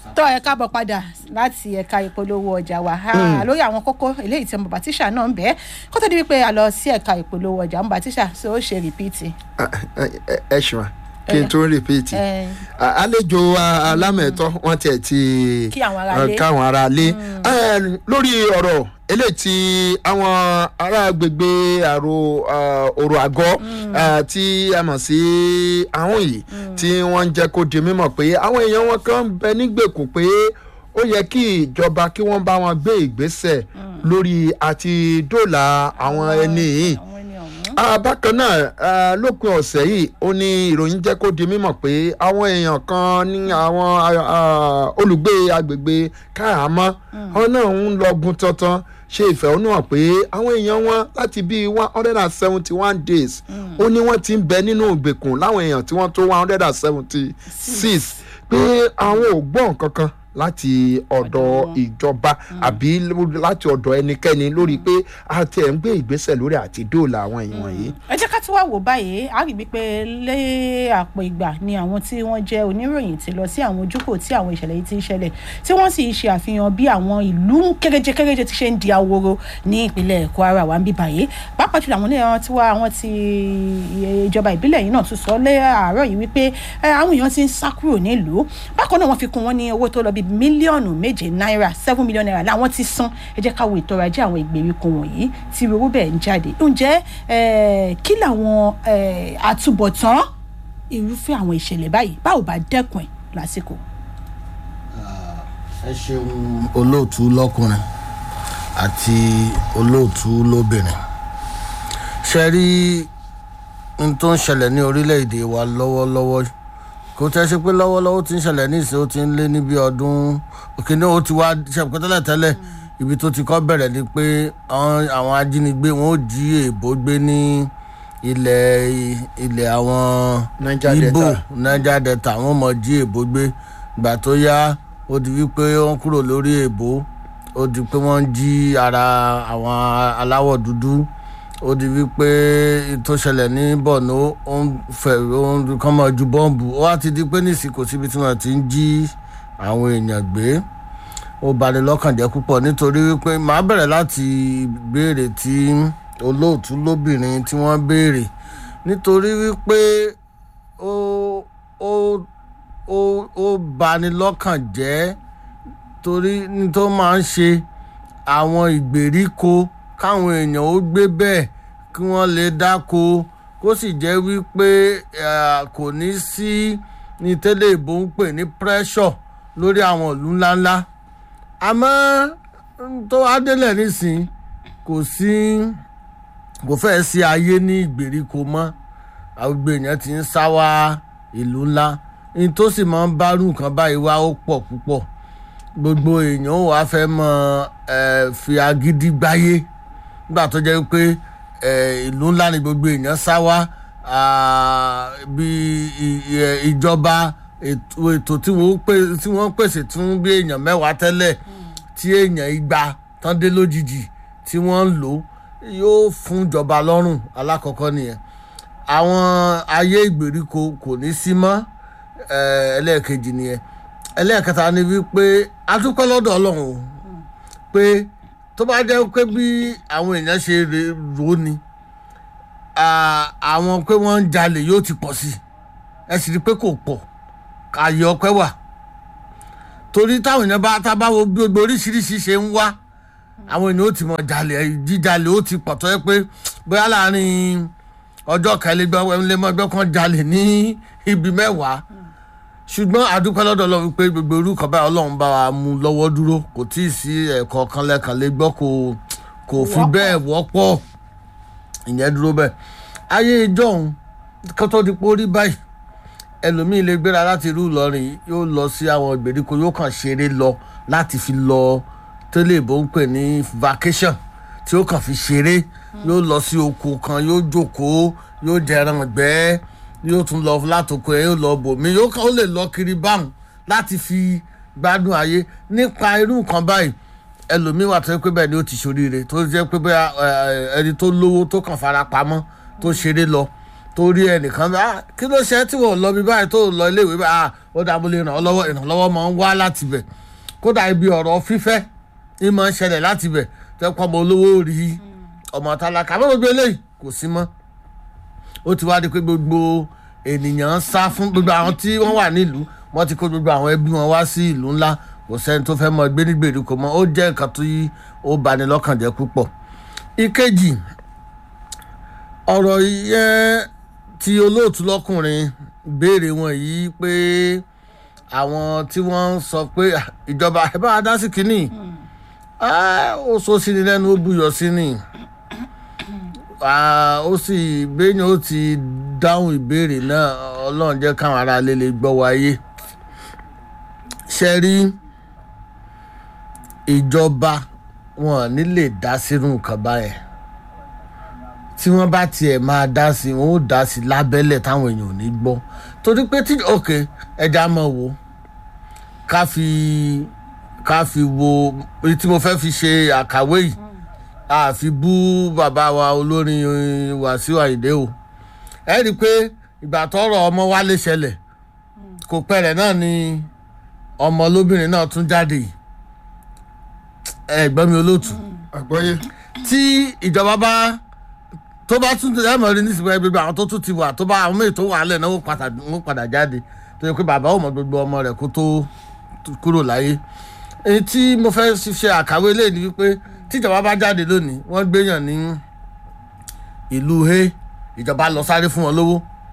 tó ẹ káàbọ̀ padà láti ẹ̀ka ìpolówó ọjà wa Ah, lórí àwọn kókó eléyìí tí ọmọ bàtíṣà náà ń bẹ́ẹ̀ kó tó di wípé a lọ sí ẹ̀ka ìpolówó ọjà ọmọ bàtíṣà ṣé ó ṣe rìpíìtì. ẹ ṣùgbọ́n kí n tún rìpíìtì ẹ àlejò a- alámẹ̀tọ́ wọ́n tiẹ̀ ti Kí àwọn aráalé. eh, káwọn aráalé Eh, lórí ọ̀rọ̀ eléyìí tí àwọn ará agbègbè àrò ah, òrò àgọ́ ah, tí a mọ̀ sí àwọn yìí tí wọ́n ń jẹ́ kó di mímọ̀ pé àwọn èèyàn wọn kan ń bẹ nígbèkùn pé ó yẹ kí ìjọba kí wọ́n bá wọn gbé ìgbésẹ̀ lórí àti dóòlà àwọn ẹni yìí àwọn ẹni ọ̀hún. Ah, bákan náà ah, lópin ọ̀sẹ̀ yìí ó ní ìròyìn jẹ́ kó di mímọ̀ pé àwọn èèyàn kan ní àwọn ah, olùgbé agbègbè káàmọ́ àwọn náà ń lọ́gun tọ́tán ṣe ìfẹ̀hónúhàn pé àwọn èèyàn wọn láti bíi one hundred and seventy one days ó ní wọ́n ti ń bẹ nínú ìgbèkùn láwọn èèyàn tí wọ́n tó one hundred and seventy six pé àwọn ò gbọ́ nǹkan kan láti ọ̀dọ̀ wọn. ìjọba àbí ló- láti ọ̀dọ̀ ẹnikẹ́ni lórí pé a ti ẹ̀ ń gbé ìgbésẹ̀ lórí àti dóòlà àwọn èèyàn wọ̀nyí. ẹ jẹ́ ká tún wá wò báyìí a rí wípé lé àpò ìgbà ni àwọn tí wọ́n jẹ́ oníròyìn ti lọ sí àwọn ojúkò tí àwọn ìṣẹ̀lẹ̀ yìí ti ń ṣẹlẹ̀ tí wọ́n sì ṣe àfihàn bí àwọn ìlú kéréje kéréje ti ṣe ń di ahoro ní ìpínlẹ̀ Kwara wa ń bí báyìí pàápàá jùlọ àwọn oníran tí wá àwọn ti ìjọba ìbílẹ̀ yìí náà tún sọ lé àárọ̀ yìí wípé ẹ, àwọn èèyàn ti ń sá kúrò nílùú bákan náà wọ́n fi kún wọn ní owó tó lọ bí mílíọ̀nù méje náírà seven million naira làwọn ti san ẹ jẹ́ ká wo ètò ọrọ̀ ajé àwọn ìgbèríko wọ̀nyí tí owó bẹ́ẹ̀ ń jáde ǹjẹ́ eh, kí làwọn eh, àtúbọ̀tán irúfẹ́ àwọn ìṣẹ̀lẹ̀ báyìí báwo bá dẹ́kun ẹ̀ lásìkò. ẹ ṣeun olóòtú lọkùnrin àti olóòtú lóbìnrin ṣe rí n tó ń ṣẹlẹ̀ ní orílẹ̀-èdè wa lọ́wọ́lọ́wọ́ kò tẹ́ ṣe pé lọ́wọ́lọ́wọ́ ti ń ṣẹlẹ̀ ní ìsìn ó ti ń lé níbi ọdún òkèèní ó ti wá ṣẹ̀pẹ́ tẹ́lẹ̀ tẹ́lẹ̀ ibi tó ti kọ́ bẹ̀rẹ̀ ni pé àwọn àwọn ajínigbé wọn ó jí èèbó gbé ní ilẹ̀ ilẹ̀ àwọn Niger Igbo Delta. Niger Delta wọn mọ̀ jí èèbó gbé gbà tó yá ó di wípé wọ́n kúrò lórí èèbó ó di pé wọ́n ń jí ara àwọn aláwọ̀ dúdú ó di wípé tó ṣẹlẹ̀ ní Borno ó ń fẹ̀ ó ń kọ́ mọ́ ju bọ́ǹbù ó wá ti di pé nísìnyí kò síbi tí wọ́n ti ń jí àwọn èèyàn gbé ó bani lọ́kàn jẹ́ púpọ̀ nítorí wípé màá bẹ̀rẹ̀ láti béèrè tí olóòtú lóbìnrin tí wọ́n béèrè nítorí wípé ó ó ó ó bani lọ́kàn jẹ́ torí ní tó máa ń ṣe àwọn ìgbèríko káwọn èèyàn ó gbé bẹ́ẹ̀ kí wọ́n lè dáko kó sì jẹ́ wípé eh, kò ní sí ní tẹ́lẹ̀ ìbò ń pè ní pressure lórí àwọn ìlú ńláńlá àmọ́ n tó adélẹ̀ nísìn kò sí kò fẹ́ẹ́ sí ayé ní ìgbèríko mọ́ àgbègbè èèyàn ti ń sá wá ìlú ńlá ní tó sì máa ń bá rú nǹkan báyìí wá ó pọ̀ púpọ̀ gbogbo èèyàn ò wá fẹ́ mọ ẹ fi agídí gbáyé nígbà tó jẹ́ pé ẹ, ìlú ńlá ni gbogbo èèyàn sá wá ah, bí i- i- ìjọba ètò ètò tí wọ́n pè- tí wọ́n pèsè fún bí èèyàn mẹ́wàá tẹ́lẹ̀ tí èèyàn igba tán dé lójijì tí wọ́n ń lò yóò fún ìjọba lọ́rùn alákọ̀ọ́kọ́ nìyẹn àwọn ayé ìgbèríko kò ní sí mọ́ eh, ẹlẹ́ẹ̀kejì nìyẹn ẹlẹ́ẹ̀kẹta ni wípé a dúpẹ́ lọ́dọ̀ ọlọ́run o pé tó bá jẹ́ pé bí àwọn èèyàn ṣe rè- rò ó ni ah, àwọn pé wọ́n ń jalè yóò ti pọ̀ sí i ẹ sì rí i pé kò pọ̀ ààyè ọpẹ́ wà torí táwọn èèyàn bá tá a bá wo bí gbogbo oríṣiríṣi ṣe ń wá àwọn èèyàn ó ti mọ jalè jíjalè ó ti pọ̀ tó yẹ pé bóyá láàrin ọjọ́ kan ẹlẹ́mọ́gbẹ́ kan jalè ní ibi mẹ́wàá ṣùgbọ́n àdúpẹ́ lọ́dọ̀ ọlọ́run pé gbogbo orúkọ báyìí ọlọ́run bá wa mú lọ́wọ́ dúró kò tí ì sí ẹ̀kọ́ kan lẹ́kan lè gbọ́ kò kò fi Wọ́pọ̀. bẹ́ẹ̀ wọ́pọ̀ ìyẹn dúró bẹ́ẹ̀ ayé ìjọ́un kó tó di pé ó rí báyìí ẹlòmíín lè gbéra láti ìlú Ìlọrin yóò lọ sí àwọn ìgbèríko yóò kàn ṣeré lọ láti fi lọ tẹ́lẹ̀ ìbò ń pè ní vacation tí ó kàn fi ṣeré yóò lọ sí oko kan yóò jókòó yóò jẹran gbẹ́ yóò tún lọ látòkò ẹ̀ yóò lọ bòmí yóò kàn ó lè lọ kiri báwọn láti fi gbádùn ayé nípa irú nǹkan báyìí ẹlòmíín wà tó yẹ pé bẹ́ẹ̀ ni ó ti ṣoríire tó jẹ́ pé bóyá ẹ, ẹni tó lówó tó kàn fara pamọ́ tó ṣeré lọ torí ẹnìkan bá "Ah, kí ló ṣe tí wọn ò lọ bí báyìí tó lọ iléèwé bá "Ah, ó dàbò lè ràn ọ́ lọ́wọ́ ìrànlọ́wọ́ máa ń wá láti bẹ̀ kódà ibi ọ̀rọ̀ fífẹ́ ní máa ń ṣẹlẹ̀ láti bẹ̀ tẹ́ pọ́ ọmọ olówó rí ọmọ tálákà àmọ́ gbogbo eléyìí kò sí mọ́ ó ti wá di pé gbogbo ènìyàn ń sá fún gbogbo àwọn tí wọ́n wà nílùú wọ́n ti kó gbogbo àwọn ẹbí wọn wá sí ìlú ńlá kò sẹ́ni tó fẹ́ mọ gbé ní gbèríko mọ́ ó jẹ́ nǹkan tó yí ó bani lọ́kàn jẹ́ púpọ̀ ìkejì ọ̀rọ̀ yẹn tí olóòtú lọ́kùnrin béèrè wọn yìí pé àwọn tí wọ́n ń sọ pé "Ah, ìjọba ẹ bá wa dá sí kínní Ah, ó so sí ni lẹ́nu ó buyọ̀ sí ni Ah, ó sì gbẹ̀yìn ó ti dáhùn ìbéèrè náà ọlọ́run jẹ́ káwọn ará lè lè gbọ́ wáyé ṣe rí ìjọba wọn ò ní lè dá sínú nǹkan báyẹn tí wọ́n bá tiẹ̀ máa dá sí wọn ó dá sí lábẹ́lẹ̀ táwọn èèyàn ò ní gbọ́ torí pé tí ok ẹja mọ̀ wò ká fi ká fi wo èyí tí mo fẹ́ fi ṣe àkàwé yìí àfi bú bàbá wa olórin Wàsíù Àyìndé o ẹ rí i pé ìgbà tọrọ ọmọ Wálé ṣẹlẹ̀ kò pẹ́rẹ̀ náà ni ọmọ lóbìnrin náà tún jáde yìí ẹ gbọ́ mi olóòtú àgbọ́yé tí ìjọba bá tó bá tún ẹ mọ̀ rí nísìnyí gbogbo àwọn tó tún ti wà tó bá àwọn méjì tó wà lẹ̀ náà wọ́n padà- wọ́n padà jáde tó yẹ pé bàbá ò mọ gbogbo ọmọ rẹ̀ kó tó kúrò láyé èyí tí mo fẹ́ ṣe àkàwé lè ní wípé tíjọba bá jáde lónìí wọ́n gbéyàn ní ìlú he ìjọba lọ sáré fún wọn lówó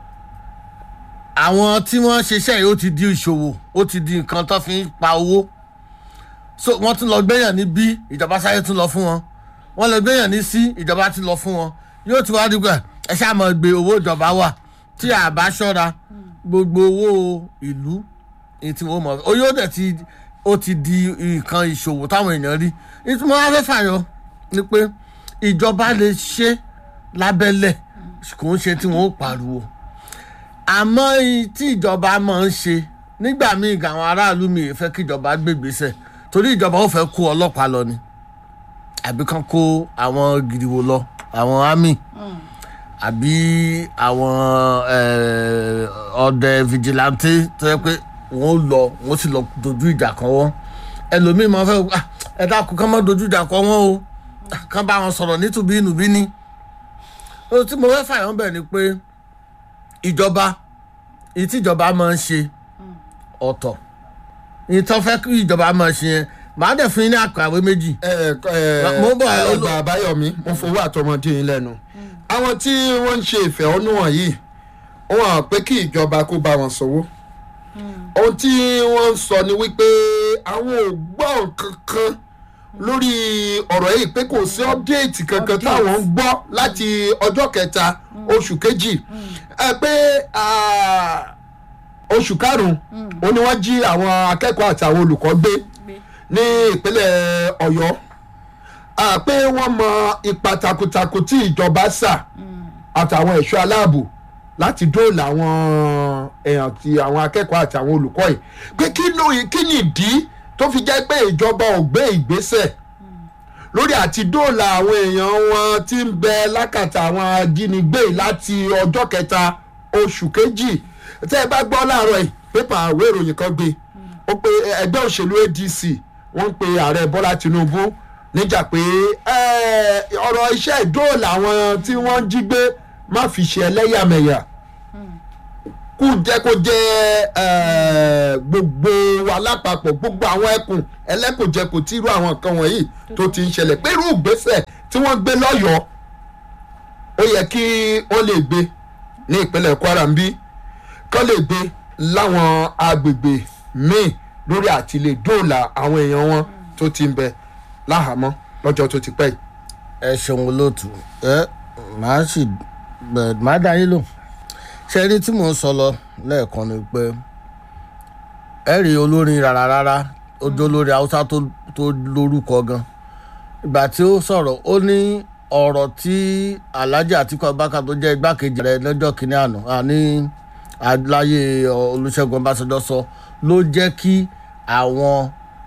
àwọn tí wọ́n ṣiṣẹ́ yìí ó ti di ìṣòwò ó ti di nǹkan tó fi ń pa owó so wọ́n tún lọ gbéyàn ní bí ìjọba sáré tún lọ fún wọn wọ́n lọ gbéyàn ní sí ìjọba ti lọ fún wọn yóò ti wá dìgbà ẹ ṣáà mọ̀ gbé owó ìjọba wà tí a bá ṣọ́ra gbogbo owó ìlú èyí tí wọ́n mọ̀ ó yóò dẹ̀ ti ó ti di nǹkan ìṣòwò táwọn èèyàn rí ìtumọ̀ wá fẹ́ fàyọ ni pé ìjọba lè ṣe lábẹ́lẹ̀ kò ń ṣe tí wọ́n ó pariwo àmọ́ èyí tí ìjọba máa ń ṣe nígbà míì gan àwọn aráàlú mi ì fẹ́ kí ìjọba gbégbèsè torí ìjọba ó fẹ́ kó ọlọ́pàá lọ ni àbí kán kó àwọn gìrìwò lọ àwọn army àbí àwọn eh, ọdẹ vigilante tó yẹ pé wọn ó lọ wọn ó sì lọ dojú ìjà kan wọn ẹlòmíín máa fẹ́ "Ah, ẹ dákun kán má dojú ìjà kan wọn o Ah, kán bá wọn sọ̀rọ̀ nítubí ìnùbí ni ohun tí mo fẹ́ fàyàn bẹ̀ ni pé ìjọba èyí tí ìjọba máa ń ṣe ọ̀tọ̀ èyí tó fẹ́ kí ìjọba máa ṣe yẹn màá dẹ̀ fún yín ní àkàwé méjì ẹ ẹ Mo ń bọ̀, ẹ- ọgbà àbáyọmí mo fowó àtọmọdé yín lẹ́nu àwọn tí wọ́n ń ṣe ìfẹ̀hónúhàn yìí wọ́n hàn pé kí ìjọba kó bá wọn sanwó ohun tí wọ́n ń sọ ni wípé àwọn ò gbọ́ kankan lórí ọ̀rọ̀ yìí pé kò sí ọ́pdéètì kankan Update. táwọn ń gbọ́ láti ọjọ́ kẹta oṣù kejì ẹ pé ah, oṣù karùn-ún ó ní wọ́n jí àwọn akẹ́kọ̀ọ́ àti àwọn olùkọ́ gbé ní ìpínlẹ̀ ọ̀yọ́ à pé wọ́n mọ ipa takuntakun tí ìjọba sà àtàwọn ẹ̀ṣọ́ aláàbò láti dóòlà àwọn èèyàn ti àwọn akẹ́kọ̀ọ́ àti àwọn olùkọ́ yìí pé kí ló kí ni ìdí tó fi jẹ́ pé ìjọba ò gbé ìgbésẹ̀ lórí àti dóòlà àwọn èèyàn wọn tí ń bẹ lákàtà àwọn ajínigbé yìí láti ọjọ́ kẹta oṣù kejì tẹ́ ẹ bá gbọ́ láàárọ̀ yìí pépà àwé ìròyìn kan gbé ó pe ẹgbẹ́ òṣèlú adc wọ́n ń pe ààrẹ bọ́lá tinubu níjà pé eh, ọ̀rọ̀ iṣẹ́ ìdóòlà àwọn tí wọ́n jí gbé má fi ṣe ẹlẹ́yàmẹ̀yà kú jẹ́ kó jẹ́ eh, gbogbo wa lápapọ̀ gbogbo àwọn ẹkùn ẹlẹ́kùnjẹkùn tí irú àwọn nǹkan wọ̀nyí tó ti ń ṣẹlẹ̀ pé irú ìgbésẹ̀ tí wọ́n gbé lọ́yọ̀ọ́ ó yẹ kí wọ́n lè gbé ní ìpínlẹ̀ kwara ń bí kán lè gbé láwọn agbègbè míì lórí àti lè dóòlà àwọn èèyàn wọn tó ti ń bẹ láhàámọ́ lọ́jọ́ tó ti pẹ́ yìí. ẹ ṣeun olóòtú ẹ màá sì bẹ màá dá yín lò ṣe rí tí mò ń sọ lọ lẹ́ẹ̀kan ni pé ẹ rí olórin rárá rárá ojú olórin haúsá tó tó lórúkọ gan ìgbà tí ó sọ̀rọ̀ ó ní ọ̀rọ̀ tí alhaji atiku abubakar tó jẹ́ igbákejì rẹ̀ lọ́jọ́ kìíní àná àní aláyé olùṣègùn ọbásanjọ́ sọ ló jẹ́ kí àwọn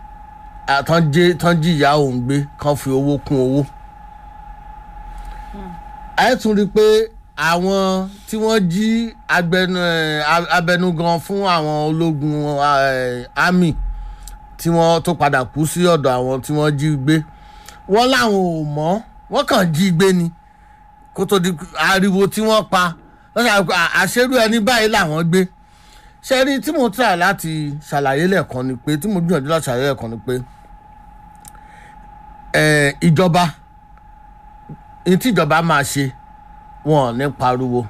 tán jìyà òun gbé kán fi owó kún owó ẹ tún rí i pé àwọn tí wọ́n jí agbẹnu ẹ̀, a- abẹnugan fún àwọn ológun ẹ̀, army tí wọ́n tó padà kú sí ọ̀dọ̀ àwọn tí wọ́n jí gbé wọ́n láwọn ò mọ̀ wọ́n kàn jí gbé ni kó tó di ariwo tí wọ́n pa wọ́n ṣàlàyé àṣẹrú ẹni báyìí làwọn gbé ṣe rí tí mo try láti ṣàlàyé lẹ́ẹ̀kan ni pé tí mo gbìyànjú láti ṣàlàyé lẹ́ẹ̀kan ni pé ẹ̀, ìjọba ní tí ìjọba máa ṣe wọn ò ní pariwo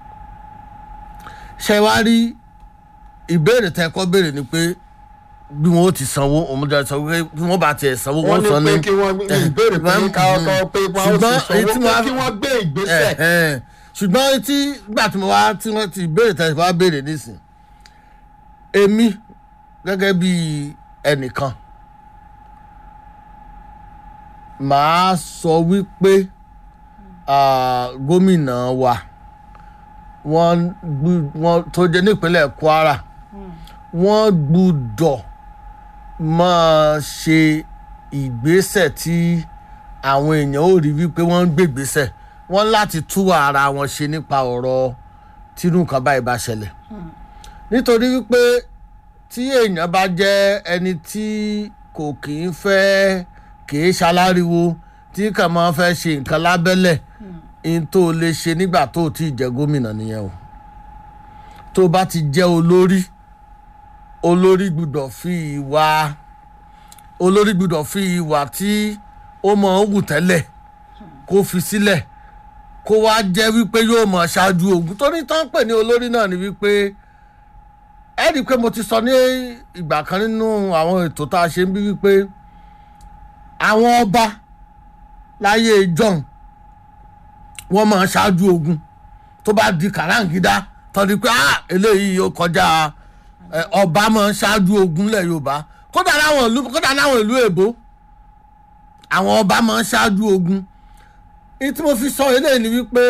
ṣe wá rí ìbéèrè tẹ́ kọ́ béèrè ni pé bí wọn ó ti sanwó òun jẹ sọ pé bí wọn bá tiẹ̀ sanwó wọ́n wọn ní san pé ní. kí wọ́n ìbéèrè pé Mm, káwọ́ mm. káwọ́ pé wọ́n ó Ṣùgbọ́n sì èyí tí sanwó mo pé wá- kí wọ́n gbé ìgbésẹ̀. Ẹ, ẹ. ṣùgbọ́n tí gbà tí mo wá tí wọ́n ti béèrè tẹ̀sí wá béèrè nísìn èmi gẹ́gẹ́ bí ẹnìkan màá sọ wípé ah, gómìnà wa wọ́n gbú- wọ́n tó jẹ́ nípínlẹ̀ Kwara wọ́n gbúdọ̀ máa ṣe ìgbésẹ̀ tí àwọn èèyàn ò rí wípé wọ́n ń gbègbésẹ̀ wọ́n láti tú ara wọn ṣe nípa ọ̀rọ̀ tírú nǹkan báyìí bá ṣẹlẹ̀ nítorí wípé tí èèyàn bá jẹ́ ẹni tí kò kì í fẹ́ kì í ṣaláriwo tí kàn máa fẹ́ ṣe nǹkan lábẹ́lẹ̀ n tó lè ṣe nígbà tó ti jẹ́ gómìnà nìyẹn o tó bá ti jẹ́ olórí olórí gbúdọ̀ fi ìwà olórí gbúdọ̀ fi ìwà tí ó mọ̀ ń wù tẹ́lẹ̀ kó fi sílẹ̀ kó wá jẹ́ wípé yóò mọ̀ ṣáájú ogun torí tán pè ní olórí náà ni wípé ẹ rí i pé mo ti sọ ní ìgbà kan nínú àwọn ètò tá a ṣe ń bí wípé àwọn ọba láyé john wọ́n máa ṣáájú ogun tó bá di kàráǹgídá tọ́ni pé ah eléyìí yóò kọjá ẹ, ọba máa ṣáájú ogun lẹ̀ yorùbá kódà láwọn ìlú kódà láwọn ìlú èbó àwọn ọba máa ṣáájú ogun ní tí mo fi sọ eléyìí ni wípé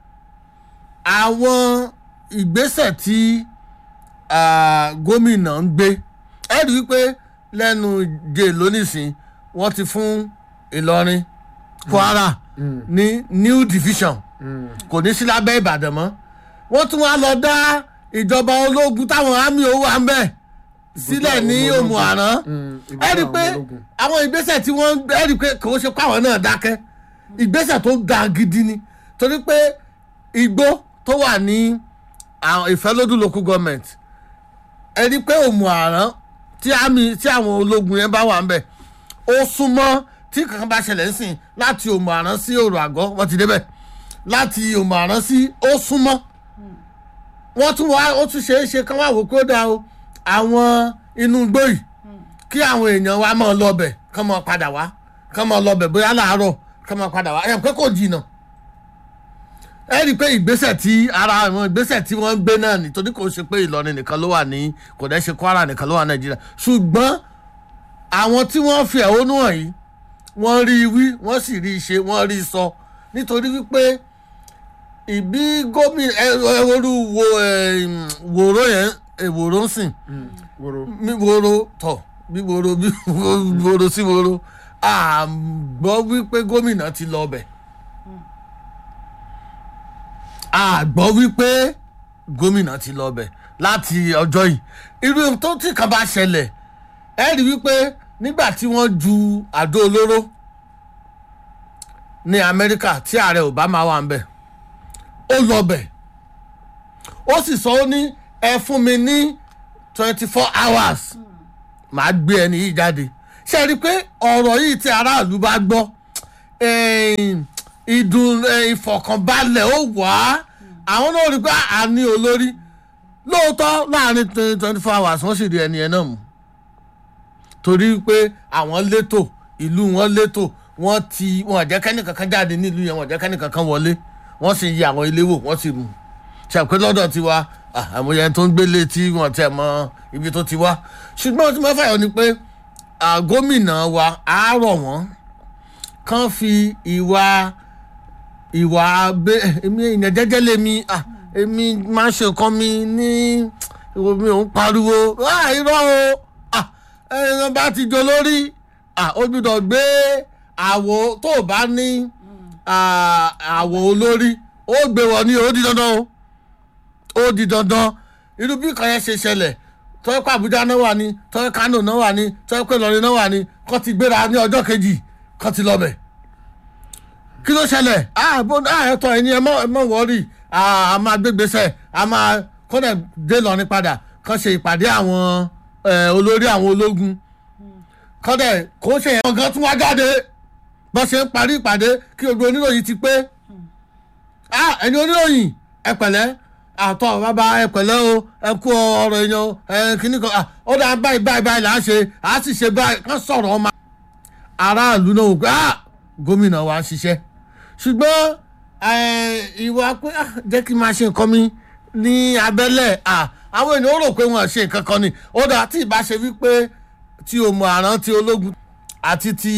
àwọn ìgbésẹ̀ tí ah, gómìnà ń gbé ẹ rí i wípé lẹ́nu jẹ lónìsín wọ́n ti fún ìlọrin kwara ní new division kò ní sí lábẹ́ ìbàdàn mọ́ wọ́n tún wá lọ dá ìjọba ológun táwọn àmì owó à ń bẹ̀ sílẹ̀ ní ológun. òmù àrán Mm, ẹ rí i pé àwọn ológun. àwọn ìgbésẹ̀ tí wọ́n ẹ rí i pé kò ṣe káwọn náà dákẹ́ ìgbésẹ̀ tó dáa gidi ni torí pé igbó tó wà ní àwọn ìfẹ́lódún local government ẹ rí i pé òmù àrán tí àmì tí àwọn ológun yẹn bá wà ń bẹ̀ ó súnmọ́ tí kankan bá ṣẹlẹ̀ ń sìn láti òmù àrán sí òrò àgọ́ wọ́n ti débẹ̀ láti òmù àrán sí ó súnmọ́ wọ́n tún wá ó tún ṣeé ṣe kán wá wò kó dáa o àwọn inú igbó yìí kí àwọn èèyàn wa máa lọbẹ̀ kán máa padà wá kán máa lọbẹ̀ bóyá láàárọ̀ kán máa padà wá ẹ̀ pé kò jìnnà ẹ rí i pé ìgbésẹ̀ tí ara àwọn ìgbésẹ̀ tí wọ́n ń gbé náà nítorí kò ṣe pé Ìlọrin nìkan ló wà ní kò dẹ́ ṣe Kwara nìkan ló wà Nàìjíríà ṣùgbọ́n àwọn tí wọ́n fi ẹ̀hónú hàn yìí wọ́n rí i wí wọ́n sì rí i ṣe wọ́n rí i sọ nítorí wípé ìbí gómìnà ẹ ẹ orú wo ẹ wòró yẹn ẹ wòró ń sìn wòrò mi woro tọ bí woro bí woro sí woro a gbọ́ wípé gómìnà ti lọ ọbẹ̀ a gbọ́ wípé gómìnà ti lọ ọbẹ̀ láti ọjọ́ yìí irú ohun tó tí kan bá ṣẹlẹ̀ ẹ rí wípé nígbà tí wọ́n ju àdó olóró ní Amẹ́ríkà tí ààrẹ Obama wà ń bẹ̀ ó lọ bẹ̀ ó sì sọ ó ní ẹ fún mi ní twenty four hours màá gbé ẹni yìí jáde ṣe rí i pé ọ̀rọ̀ yìí tí aráàlú bá gbọ́ eh, ìdùn eh, ìfọ̀kànbalẹ̀ ó wà á àwọn náà rí i pé a ní olórí lóòótọ́ láàrin twenty four hours wọ́n sì rí ẹni yẹn náà mú torí pé àwọn létò ìlú wọn létò wọ́n ti wọn jẹ́ kẹ́nìkankan jáde nílùú yẹn wọ́n jẹ́ kẹ́nìkankan wọlé wọ́n sì yí àwọn ilé wò wọ́n sì mú ṣàpé lọ́dọ̀ tiwa ah, àmúyẹ tó ń gbélé tí wọ́n tẹ̀ mọ́ ibi tó ti wá ṣùgbọ́n tí mo fẹ́ yọ ni pé ah, gómìnà wa á rọ̀ wọ́n kàn fi ìwà ìwà abẹ èmi èèyàn jẹ́jẹ́ lèmi ah, èmi máa ń ṣe nǹkan mi ní ìwọ mi ò ń pariwo ah, irọ́ o ah, ẹ̀yàn bá ti jọ lórí ah, ó gbọ́dọ̀ gbé àwo tó o bá ní ah, àwo olórí ó gbé wọ ní ó di dandan o ó di dandan irú bí kan yẹn ṣe ṣẹlẹ̀ tọ́jú pé àbújá náà wà ní tọ́jú kánò náà wà ní tọ́jú pé ìlọrin náà wà ní kọ́ ti gbéra ní ọjọ́ kejì kọ́ ti lọ́bẹ̀ kí ló ṣẹlẹ̀ ààbò ẹ̀tọ́ ẹni ẹ mọ̀ wọ́ọ̀rì a máa gbégbèsè a máa kọ́dẹ̀ dé lọ́rin padà kọ́ ṣe ìpàdé àwọn olórí àwọn ológun kọ́dẹ̀ kó ṣe yẹn gan tún wá jáde bó ṣe ń parí ìpàdé kí gbogbo oníròyìn ti pé ẹni oníròyìn ẹ pẹ̀lẹ́ àtọ̀ bàbá ẹ pẹ̀lẹ́ o ẹ kú ọ̀rọ̀ èèyàn ẹ kíní kan ó dáa báyìí báyìí báyìí là á ṣe à á sì ṣe báyìí kán sọ̀rọ̀ ọmọ aráàlú náà wò pé gómìnà wa ń ṣiṣẹ́ ṣùgbọ́n ìwà pé jẹ́ kí n máa ṣe nǹkan mi ní abẹ́lẹ̀ àwọn ènìyàn rò pé wọ́n ṣe nǹkan kan ni ó dáa tí ìbá ṣe wípé tí o mọ àrán tí ológun àti ti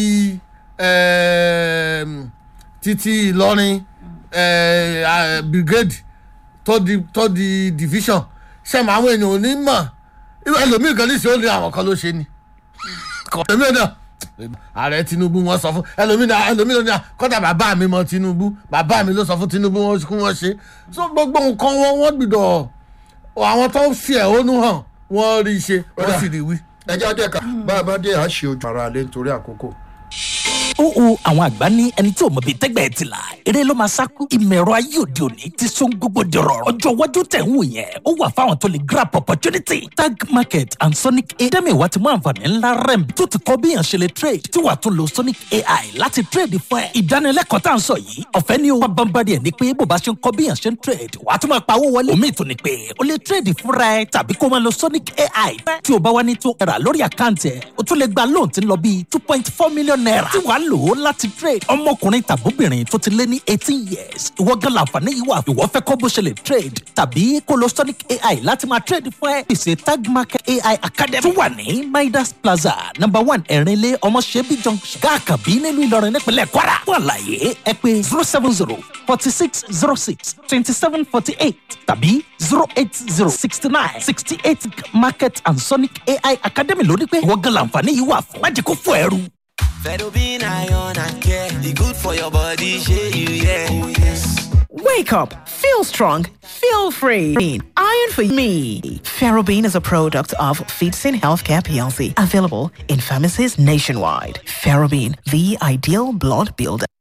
títí ìlọrin brigade tó di tó di division ṣẹ́mi àwọn èèyàn ò ní mọ̀ ẹlòmíì kan ní ṣe ó ní àwọn kan ló ṣe ni ẹlòmíì náà ààrẹ tinubu wọn sọ fún ẹlòmíì náà ẹlòmíì náà kọ́dà bàbá mi mọ tinubu bàbá mi ló sọ fún tinubu wọn kí wọ́n ṣe so gbogbo nǹkan wọn wọ́n gbìdọ̀ àwọn tó ń fi ẹ̀hónú hàn wọ́n rí i ṣe wọ́n sì rí i wí. ẹ jẹ́ àdẹ́ka bá a bá dé àṣẹ ojú ara lé nítorí àkókò ó o àwọn àgbà ní ẹni tí ò mọ̀ bí tẹ́gbẹ̀ẹ́ ti là eré ló máa sáku ìmọ̀ ẹ̀rọ ayé òde òní ti sún gbogbo di rọrùn ọjọ́ iwájú tẹ̀ ń wò yẹn ó wà fáwọn tó lè grab opportunity tag market and sonic a dẹ́mi ìwà ti mú àǹfààní ńlá rem tó ti kọ́ bíyàn ṣe lè trade tí wàá tún lo sonic ai láti trade fún ẹ ìdánilẹ́kọ̀ọ́ tá à ń sọ yìí ọ̀fẹ́ ni ó wá bámbárí ẹ̀ ní pé bó bá ṣe ń kọ́ bíyàn ṣe ń trade wàá tún máa pawó wọlé omi ìtò ni pé o lè trade fúnra ẹ tàbí kó máa lo sonic ai tí o bá wá ní tó ẹ̀rà lórí àkáǹtì ẹ̀ o tún lè gba loan tí ń lọ bíi two point four million naira tí wàá lò ó láti trade ọmọkùnrin tàbóbìnrin tó ti lé ní eighteen years ìwọ gan láǹfààní yìí wà ìwọ fẹ́ kọ́ bó ṣe lè trade tàbí kó lo sonic ai láti máa trade fún ẹ pèsè tag market ai academy tó wà ní midas plaza number one ẹ̀rìnlé ọmọṣẹ́bí junction gáàkàbí nílùú ìlọrin nípínlẹ̀ kwara fún àlàyé ẹ pé zero seven zero forty six zero six twenty seven forty eight tàbí zero eight zero sixty nine sixty eight market and sonic ai academy lórí pé ìwọ gan láǹfààní yìí wà fún májèkó fún ẹrú. Fedobin iron and care. The good for your body, share you, yeah. Oh, yes. Wake up, feel strong, feel free. Iron for me. Ferrobin is a product of Feedsin Healthcare PLC, available in pharmacies nationwide. Ferrobin, the ideal blood builder.